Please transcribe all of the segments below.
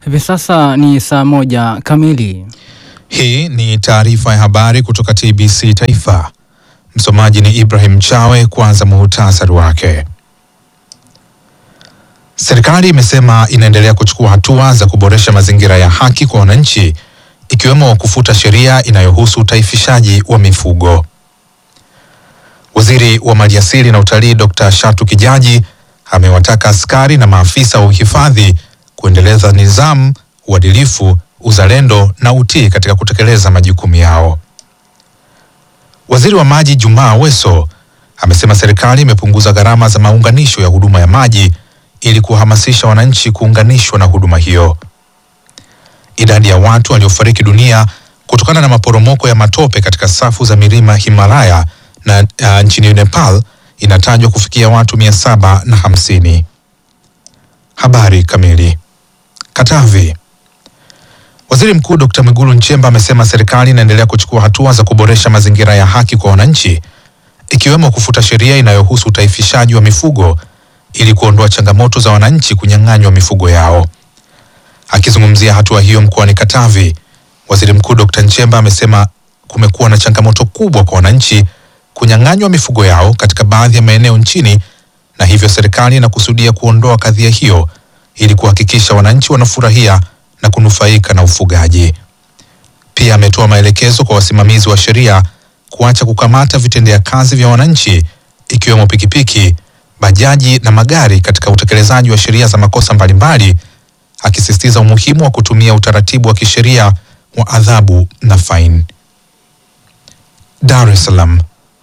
Hivi sasa ni saa moja kamili. Hii ni taarifa ya habari kutoka TBC Taifa. Msomaji ni Ibrahim Chawe. Kwanza muhtasari wake. Serikali imesema inaendelea kuchukua hatua za kuboresha mazingira ya haki kwa wananchi, ikiwemo kufuta sheria inayohusu utaifishaji wa mifugo. Waziri wa Maliasili na Utalii Dr. Shatu Kijaji amewataka askari na maafisa wa uhifadhi kuendeleza nidhamu, uadilifu, uzalendo na utii katika kutekeleza majukumu yao. Waziri wa Maji Jumaa Aweso amesema serikali imepunguza gharama za maunganisho ya huduma ya maji ili kuhamasisha wananchi kuunganishwa na huduma hiyo. Idadi ya watu waliofariki dunia kutokana na maporomoko ya matope katika safu za milima Himalaya na uh, nchini Nepal inatajwa kufikia watu mia saba na hamsini. Habari kamili. Katavi. Waziri Mkuu Dr. Mwigulu Nchemba amesema serikali inaendelea kuchukua hatua za kuboresha mazingira ya haki kwa wananchi ikiwemo kufuta sheria inayohusu utaifishaji wa mifugo ili kuondoa changamoto za wananchi kunyang'anywa mifugo yao. Akizungumzia hatua hiyo mkoani Katavi, Waziri Mkuu Dr. Nchemba amesema kumekuwa na changamoto kubwa kwa wananchi kunyang'anywa mifugo yao katika baadhi ya maeneo nchini na hivyo serikali inakusudia kuondoa kadhia hiyo ili kuhakikisha wananchi wanafurahia na kunufaika na ufugaji. Pia ametoa maelekezo kwa wasimamizi wa sheria kuacha kukamata vitendea kazi vya wananchi ikiwemo pikipiki, bajaji na magari katika utekelezaji wa sheria za makosa mbalimbali, akisisitiza umuhimu wa kutumia utaratibu wa kisheria wa adhabu na faini. Dar es Salaam.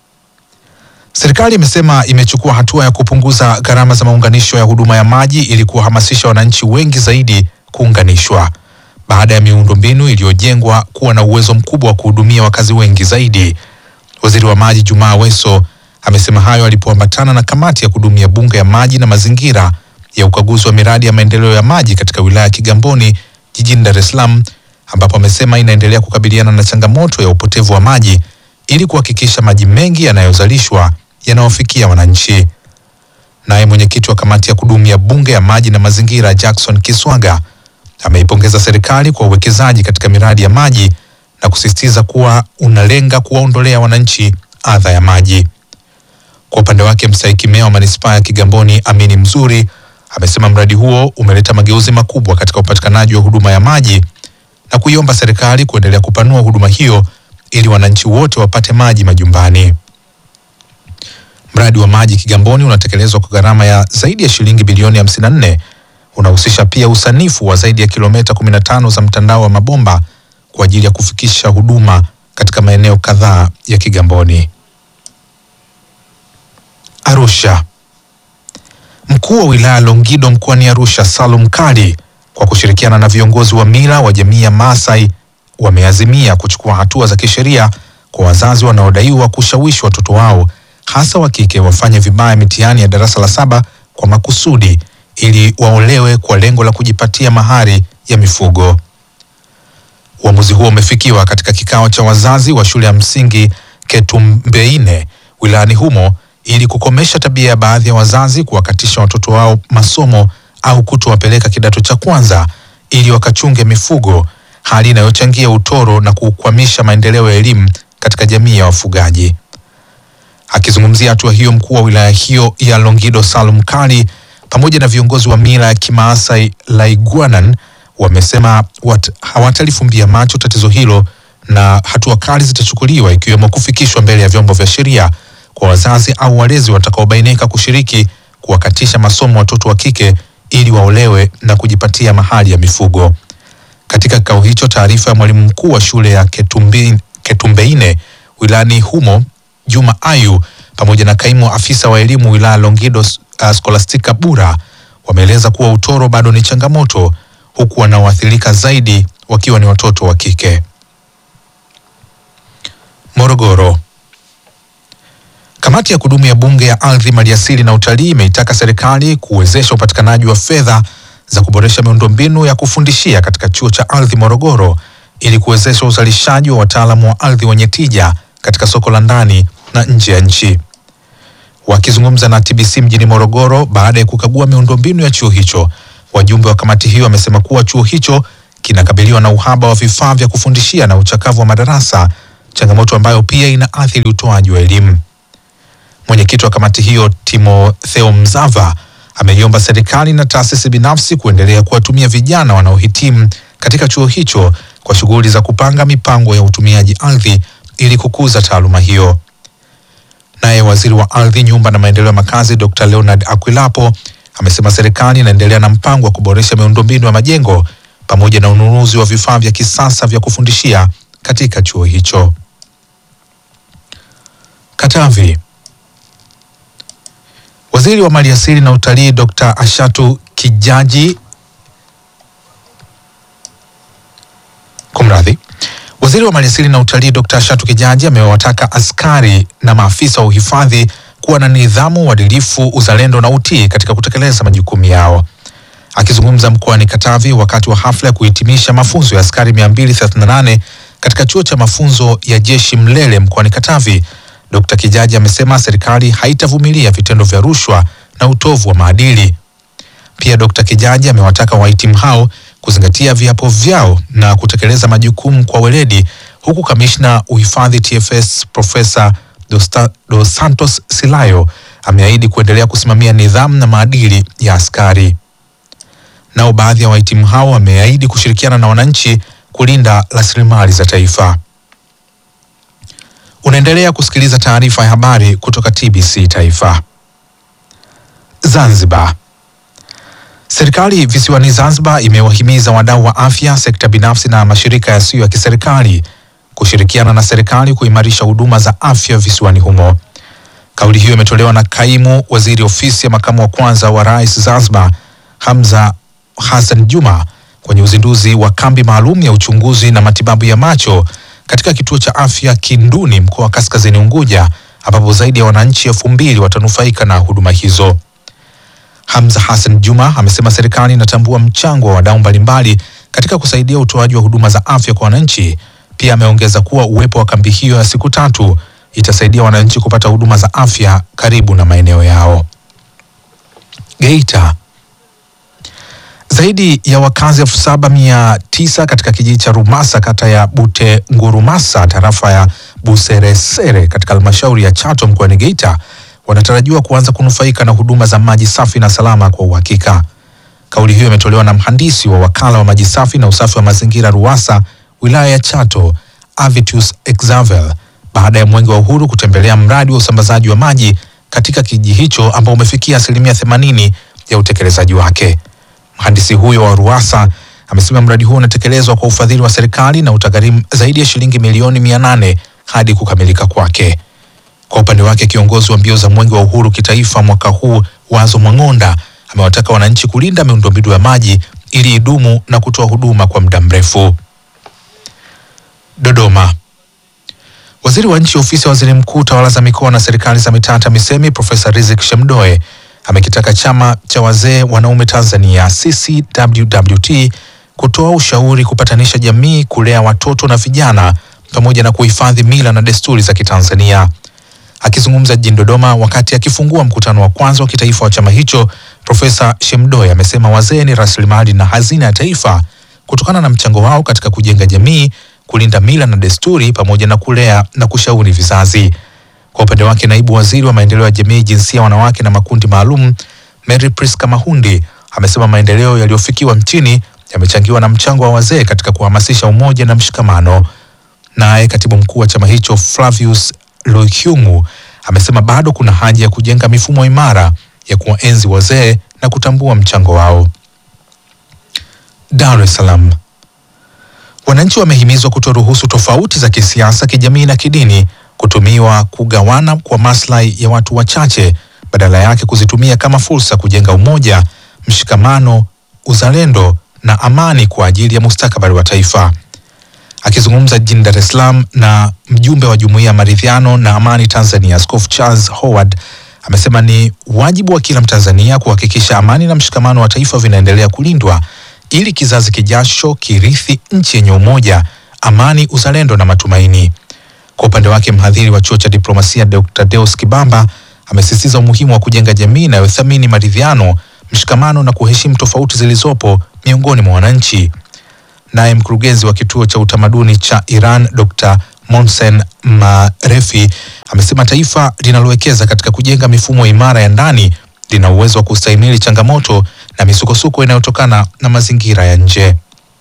Serikali imesema imechukua hatua ya kupunguza gharama za maunganisho ya huduma ya maji ili kuwahamasisha wananchi wengi zaidi kuunganishwa baada ya miundombinu iliyojengwa kuwa na uwezo mkubwa wa kuhudumia wakazi wengi zaidi. Waziri wa Maji Jumaa Aweso amesema hayo alipoambatana na kamati ya kudumu ya Bunge ya Maji na Mazingira ya ukaguzi wa miradi ya maendeleo ya maji katika wilaya ya Kigamboni jijini Dar es Salaam, ambapo amesema inaendelea kukabiliana na changamoto ya upotevu wa maji ili kuhakikisha maji mengi yanayozalishwa yanawafikia wananchi. Naye mwenyekiti wa kamati ya kudumu ya Bunge ya Maji na Mazingira Jackson Kiswaga ameipongeza serikali kwa uwekezaji katika miradi ya maji na kusisitiza kuwa unalenga kuwaondolea wananchi adha ya maji. Kwa upande wake, mstahiki meya wa manispaa ya Kigamboni Amini Mzuri amesema mradi huo umeleta mageuzi makubwa katika upatikanaji wa huduma ya maji na kuiomba serikali kuendelea kupanua huduma hiyo ili wananchi wote wapate maji majumbani. Mradi wa maji Kigamboni unatekelezwa kwa gharama ya zaidi ya shilingi bilioni 54. Unahusisha pia usanifu wa zaidi ya kilomita 15 za mtandao wa mabomba kwa ajili ya kufikisha huduma katika maeneo kadhaa ya Kigamboni. Arusha. Mkuu wa wilaya Longido mkoani Arusha Salum Kali kwa kushirikiana na viongozi wa mila wa jamii ya Maasai wameazimia kuchukua hatua za kisheria kwa wazazi wanaodaiwa kushawishi watoto wao hasa wa kike wafanye vibaya mitihani ya darasa la saba kwa makusudi ili waolewe kwa lengo la kujipatia mahari ya mifugo. Uamuzi huo umefikiwa katika kikao cha wazazi wa shule ya msingi Ketumbeine wilayani humo ili kukomesha tabia ya baadhi ya wazazi kuwakatisha watoto wao masomo au kutowapeleka kidato cha kwanza ili wakachunge mifugo, hali inayochangia utoro na kukwamisha maendeleo ya elimu katika jamii ya wafugaji. Akizungumzia hatua hiyo, mkuu wa wilaya hiyo ya Longido Salum Kali pamoja na viongozi wa mila ya Kimaasai Laiguanan wamesema wat, hawatalifumbia macho tatizo hilo na hatua kali zitachukuliwa ikiwemo kufikishwa mbele ya vyombo vya sheria kwa wazazi au walezi watakaobainika kushiriki kuwakatisha masomo watoto wa kike ili waolewe na kujipatia mahali ya mifugo. Katika kikao hicho, taarifa ya mwalimu mkuu wa shule ya Ketumbi, Ketumbeine wilayani humo Juma Ayu pamoja na kaimu afisa wa elimu wilaya Longido uh, Scholastica Bura wameeleza kuwa utoro bado ni changamoto huku wanaoathirika zaidi wakiwa ni watoto wa kike. Morogoro. Kamati ya kudumu ya Bunge ya Ardhi, Maliasili na Utalii imeitaka serikali kuwezesha upatikanaji wa fedha za kuboresha miundombinu ya kufundishia katika chuo cha ardhi Morogoro ili kuwezesha uzalishaji wa wataalamu wa ardhi wenye tija katika soko la ndani na nje ya nchi. Wakizungumza na TBC mjini Morogoro baada ya kukagua miundombinu ya chuo hicho, Wajumbe wa kamati hiyo wamesema kuwa chuo hicho kinakabiliwa na uhaba wa vifaa vya kufundishia na uchakavu wa madarasa, changamoto ambayo pia inaathiri utoaji wa elimu. Mwenyekiti wa kamati hiyo Timotheo Mzava ameiomba serikali na taasisi binafsi kuendelea kuwatumia vijana wanaohitimu katika chuo hicho kwa shughuli za kupanga mipango ya utumiaji ardhi ili kukuza taaluma hiyo. Naye waziri wa ardhi, nyumba na maendeleo ya makazi Dr. Leonard Akwilapo amesema serikali inaendelea na mpango wa kuboresha miundombinu ya majengo pamoja na ununuzi wa vifaa vya kisasa vya kufundishia katika chuo hicho. Katavi. Waziri wa Maliasili na Utalii Dr. Ashatu Kijaji Kumradhi. Waziri wa Maliasili na Utalii Dr. Ashatu Kijaji amewataka askari na maafisa wa uhifadhi kuwa na nidhamu, uadilifu, uzalendo na utii katika kutekeleza majukumu yao. Akizungumza mkoani Katavi wakati wa hafla ya kuhitimisha mafunzo ya askari 238 katika chuo cha mafunzo ya jeshi Mlele mkoani Katavi, Dr. Kijaji amesema serikali haitavumilia vitendo vya rushwa na utovu wa maadili. Pia Dr. Kijaji amewataka wahitimu hao kuzingatia viapo vyao na kutekeleza majukumu kwa weledi, huku kamishna uhifadhi TFS Profesa Dosta- Dos Santos Silayo ameahidi kuendelea kusimamia nidhamu na maadili ya askari. Nao baadhi ya wahitimu hao wameahidi kushirikiana na wananchi kulinda rasilimali za taifa. Unaendelea kusikiliza taarifa ya habari kutoka TBC Taifa. Zanzibar. Serikali visiwani Zanzibar imewahimiza wadau wa afya, sekta binafsi na mashirika yasiyo ya kiserikali kushirikiana na serikali kuimarisha huduma za afya visiwani humo. Kauli hiyo imetolewa na kaimu waziri ofisi ya makamu wa kwanza wa rais Zanzibar, Hamza Hassan Juma kwenye uzinduzi wa kambi maalum ya uchunguzi na matibabu ya macho katika kituo cha afya Kinduni, mkoa wa Kaskazini Unguja, ambapo zaidi ya wananchi elfu mbili watanufaika na huduma hizo. Hamza Hassan Juma amesema serikali inatambua mchango wa wadau mbalimbali katika kusaidia utoaji wa huduma za afya kwa wananchi. Pia ameongeza kuwa uwepo wa kambi hiyo ya siku tatu itasaidia wananchi kupata huduma za afya karibu na maeneo yao. Geita. Zaidi ya wakazi elfu saba mia tisa katika kijiji cha Rumasa kata ya Bute Ngurumasa tarafa ya Buseresere katika halmashauri ya Chato mkoani Geita wanatarajiwa kuanza kunufaika na huduma za maji safi na salama kwa uhakika. Kauli hiyo imetolewa na mhandisi wa wakala wa maji safi na usafi wa mazingira RUWASA wilaya ya Chato Avitus Exavel baada ya Mwenge wa Uhuru kutembelea mradi wa usambazaji wa maji katika kijiji hicho ambao umefikia asilimia themanini ya utekelezaji wake. Mhandisi huyo wa RUWASA amesema mradi huo unatekelezwa kwa ufadhili wa serikali na utagharimu zaidi ya shilingi milioni mia nane hadi kukamilika kwake. Kwa upande wake kiongozi wa mbio za mwenge wa uhuru kitaifa mwaka huu Wazo Mwang'onda amewataka wananchi kulinda miundombinu ya maji ili idumu na kutoa huduma kwa muda mrefu. Dodoma. Waziri wa nchi ofisi ya waziri mkuu tawala za mikoa na serikali za mitaa TAMISEMI Profesa Riziki Shemdoe amekitaka chama cha wazee wanaume Tanzania CCWWT kutoa ushauri kupatanisha jamii, kulea watoto na vijana pamoja na kuhifadhi mila na desturi za Kitanzania. Akizungumza jijini Dodoma wakati akifungua mkutano wa kwanza wa kitaifa wa chama hicho, Profesa Shemdoe amesema wazee ni rasilimali na hazina ya taifa kutokana na mchango wao katika kujenga jamii, kulinda mila na desturi pamoja na kulea na kushauri vizazi. Kwa upande wake, naibu waziri wa maendeleo ya jamii, jinsia, wanawake na makundi maalum Mary Priska Mahundi amesema maendeleo yaliyofikiwa nchini yamechangiwa na mchango wa wazee katika kuhamasisha umoja na mshikamano. Naye katibu mkuu wa chama hicho Flavius Lukyungu amesema bado kuna haja ya kujenga mifumo imara ya kuwaenzi wazee na kutambua mchango wao. Dar es Salaam. Wananchi wamehimizwa kutoruhusu tofauti za kisiasa, kijamii na kidini kutumiwa kugawana kwa maslahi ya watu wachache, badala yake kuzitumia kama fursa kujenga umoja, mshikamano, uzalendo na amani kwa ajili ya mustakabali wa taifa. Akizungumza jijini Dar es Salaam na mjumbe wa Jumuiya ya Maridhiano na Amani Tanzania, Askofu Charles Howard amesema ni wajibu wa kila Mtanzania kuhakikisha amani na mshikamano wa taifa vinaendelea kulindwa ili kizazi kijacho kirithi nchi yenye umoja, amani, uzalendo na matumaini. Kwa upande wake, mhadhiri wa chuo cha diplomasia Dr. Deus Kibamba amesisitiza umuhimu wa kujenga jamii inayothamini maridhiano, mshikamano na kuheshimu tofauti zilizopo miongoni mwa wananchi. Naye mkurugenzi wa kituo cha utamaduni cha Iran Dr. Monsen Marefi amesema taifa linalowekeza katika kujenga mifumo imara ya ndani lina uwezo wa kustahimili changamoto na misukosuko inayotokana na mazingira ya nje.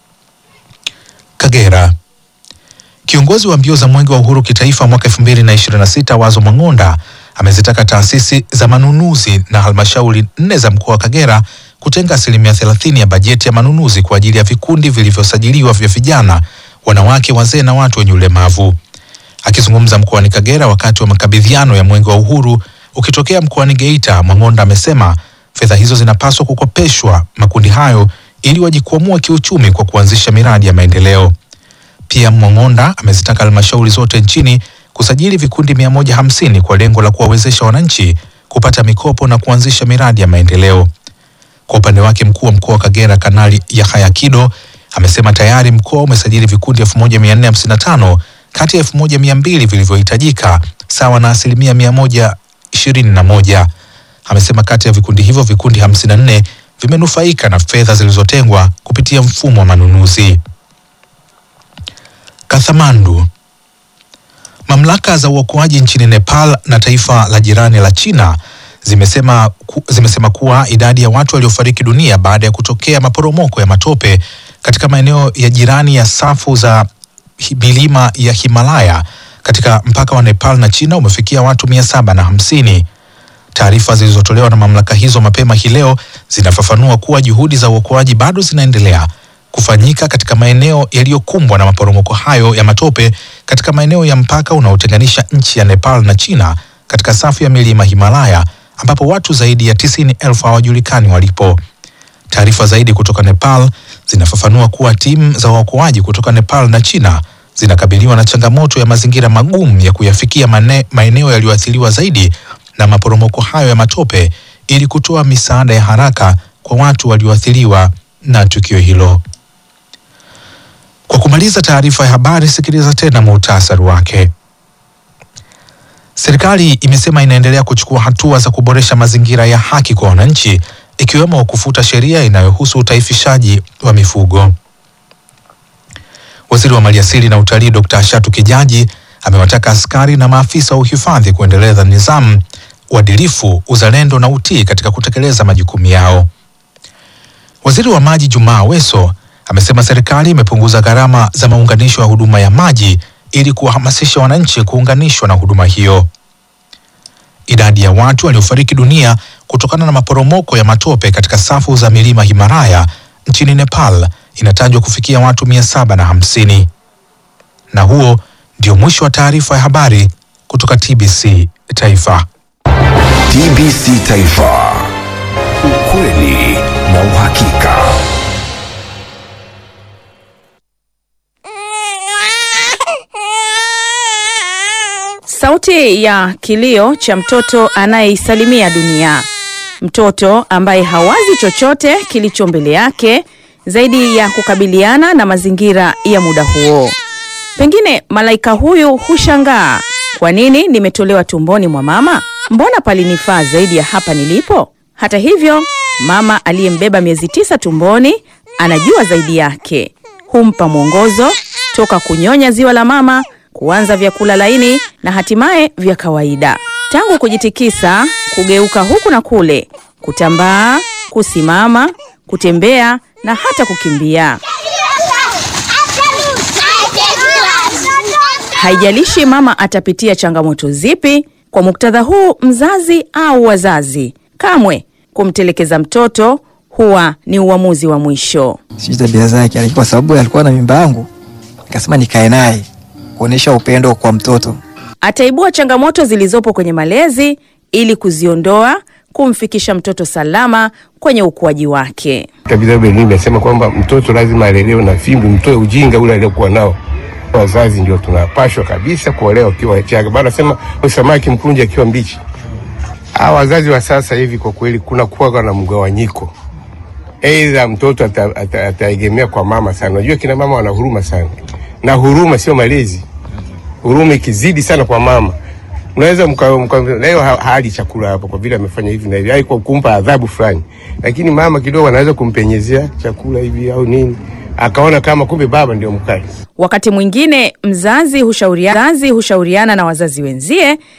Kagera. Kiongozi wa mbio za mwenge wa uhuru kitaifa mwaka 2026 Wazo Mang'onda amezitaka taasisi za manunuzi na halmashauri nne za mkoa wa Kagera kutenga asilimia 30 ya bajeti ya manunuzi kwa ajili ya vikundi vilivyosajiliwa vya vijana, wanawake, wazee na watu wenye ulemavu. Akizungumza mkoani Kagera wakati wa makabidhiano ya mwenge wa uhuru ukitokea mkoani Geita, Mang'onda amesema fedha hizo zinapaswa kukopeshwa makundi hayo ili wajikwamua kiuchumi kwa kuanzisha miradi ya maendeleo. Pia Mang'onda amezitaka halmashauri zote nchini kusajili vikundi 150 kwa lengo la kuwawezesha wananchi kupata mikopo na kuanzisha miradi ya maendeleo. Kwa upande wake mkuu wa mkoa wa Kagera Kanali Yahaya Kido amesema tayari mkoa umesajili vikundi 1455 kati ya 1200 vilivyohitajika sawa na asilimia 121. Amesema kati ya vikundi hivyo vikundi 54 vimenufaika na fedha zilizotengwa kupitia mfumo wa manunuzi. Kathmandu. Mamlaka za uokoaji nchini Nepal na taifa la jirani la China zimesema, ku, zimesema kuwa idadi ya watu waliofariki dunia baada ya kutokea maporomoko ya matope katika maeneo ya jirani ya safu za hi- milima ya Himalaya katika mpaka wa Nepal na China umefikia watu mia saba na hamsini. Taarifa zilizotolewa na mamlaka hizo mapema hii leo zinafafanua kuwa juhudi za uokoaji bado zinaendelea kufanyika katika maeneo yaliyokumbwa na maporomoko hayo ya matope katika maeneo ya mpaka unaotenganisha nchi ya Nepal na China katika safu ya milima Himalaya ambapo watu zaidi ya tisini elfu hawajulikani walipo. Taarifa zaidi kutoka Nepal zinafafanua kuwa timu za waokoaji kutoka Nepal na China zinakabiliwa na changamoto ya mazingira magumu ya kuyafikia mane- maeneo yaliyoathiriwa zaidi na maporomoko hayo ya matope ili kutoa misaada ya haraka kwa watu walioathiriwa na tukio hilo. Kwa kumaliza taarifa ya habari, sikiliza tena muhtasari wake. Serikali imesema inaendelea kuchukua hatua za kuboresha mazingira ya haki kwa wananchi ikiwemo kufuta sheria inayohusu utaifishaji wa mifugo. Waziri wa Maliasili na Utalii Dr. Ashatu Kijaji amewataka askari na maafisa wa uhifadhi kuendeleza nidhamu, uadilifu, uzalendo na utii katika kutekeleza majukumu yao. Waziri wa Maji Jumaa Aweso amesema serikali imepunguza gharama za maunganisho ya huduma ya maji ili kuwahamasisha wananchi kuunganishwa na huduma hiyo. Idadi ya watu waliofariki dunia kutokana na maporomoko ya matope katika safu za milima Himalaya nchini Nepal inatajwa kufikia watu mia saba na hamsini. Na huo ndio mwisho wa taarifa ya habari kutoka TBC Taifa. TBC Taifa, ukweli na uhakika. Sauti ya kilio cha mtoto anayeisalimia dunia, mtoto ambaye hawazi chochote kilicho mbele yake zaidi ya kukabiliana na mazingira ya muda huo. Pengine malaika huyu hushangaa, kwa nini nimetolewa tumboni mwa mama? Mbona palinifaa zaidi ya hapa nilipo? Hata hivyo, mama aliyembeba miezi tisa tumboni anajua zaidi yake, humpa mwongozo toka kunyonya ziwa la mama kuanza vyakula laini na hatimaye vya kawaida, tangu kujitikisa, kugeuka huku na kule, kutambaa, kusimama, kutembea na hata kukimbia. Haijalishi mama atapitia changamoto zipi. Kwa muktadha huu, mzazi au wazazi, kamwe kumtelekeza mtoto huwa ni uamuzi wa mwisho. sijui tabia zake, lakini kwa sababu alikuwa na mimba yangu, nikasema nikae naye kuonyesha upendo kwa mtoto. Ataibua changamoto zilizopo kwenye malezi ili kuziondoa, kumfikisha mtoto salama kwenye ukuaji wake. Kabisa Benin imesema kwamba mtoto lazima alelewe na fimbo, mtoe ujinga ule aliokuwa nao. Wazazi ndio tunapashwa kabisa kuolewa ukiwa changa. Bana sema samaki mkunje akiwa mbichi. Hawa wazazi wa sasa hivi kwa kweli kuna kuwa na mgawanyiko. Aidha mtoto ata- ata- ataegemea kwa mama sana. Unajua kina mama wana huruma sana, na huruma sio malezi. Huruma ikizidi sana kwa mama, unaweza mka, mka, leo ha- hali chakula hapo kwa vile amefanya hivi na hivi, ai kwa kumpa adhabu fulani, lakini mama kidogo anaweza kumpenyezea chakula hivi au nini, akaona kama kumbe baba ndio mkali. Wakati mwingine mzazi hushauriana, mzazi hushauriana na wazazi wenzie